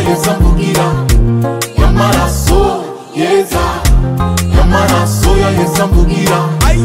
yesu amvugira y'amaraso yeza y'amaraso ya yesu amvugira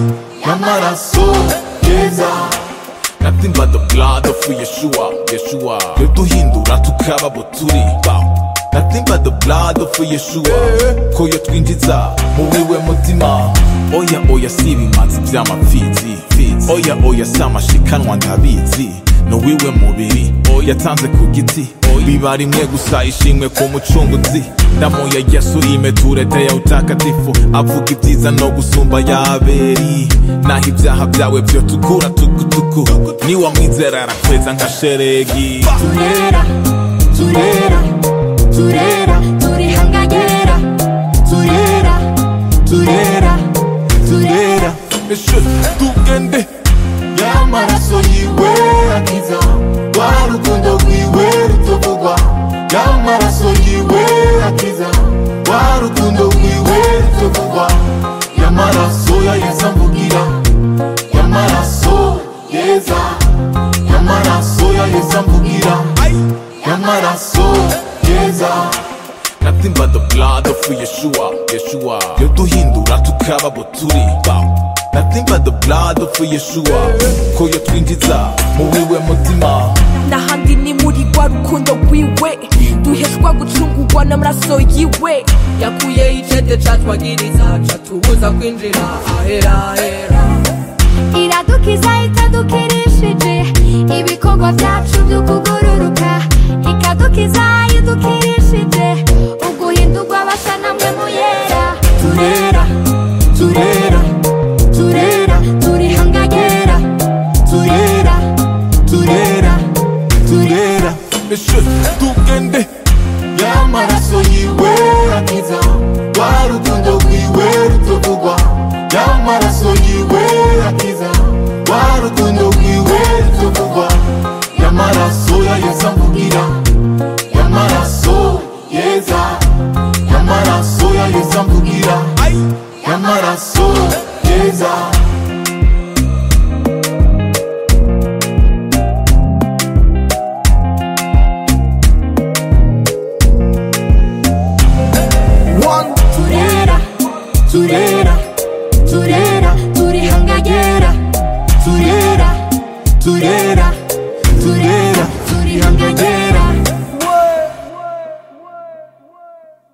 y'amaraso yeza Nothing but the blood of Yeshua, Yeshua Yoduhindura tukaba abo turi Bow. Nothing but the blood of Yeshua Ko yotwinjiza mu wiwe mutima Oya oya si ibimanzi vy'amapfizi Fizi. Oya oya si amashikanwa ndabizi No wiwe mubiri yatanze ku giti biba rimwe gusa ishimwe ku mucunguzi damu ya yesu imetuletea utakatifu avuga ibyiza no gusumba yaberi naho ibyaha byawe byo tukura tukutuku niwamwizera arakweza nka sheregi turera turera turera turihangagera turera turera turera Eshe, tugende y'amaraso yiwe akiza rwa rukundo rwiwe rutavugwa y'amaraso yiwe akiza rwa rukundo rwiwe rutavugwa y'amaraso ya yesu amvugira y'amaraso yeza y'amaraso ya yesu amvugira y'amaraso yeza Nothing but the blood of Yeshua, Yeshua Yoduhindura tukaba abo turi Bow. Nothing but the blood of Yeshua Ko yotwinjiza mu wiwe mutima n'ahandi ni muri rwa rukundo rwiwe duheshwa gucungurwa n'amaraso yiwe yakuye icete catwagiriza catubuza kwinjira ahera ahera iradukiza itadukirishije ibikorwa byacu byo kugururuka ikadukiza idukirishije uguhindurwa basa namwe muyera turera turera turera turihangagera turera turera turera Eshe, tugende y'amaraso yiwe akiza rwa rukundo rwiwe rutavugwa y'amaraso yiwe akiza rwa rukundo rwiwe rutavugwa y'amaraso ya yesu amvugira y'amaraso yeza y'amaraso ya yesu amvugira y'amaraso yeza turera turera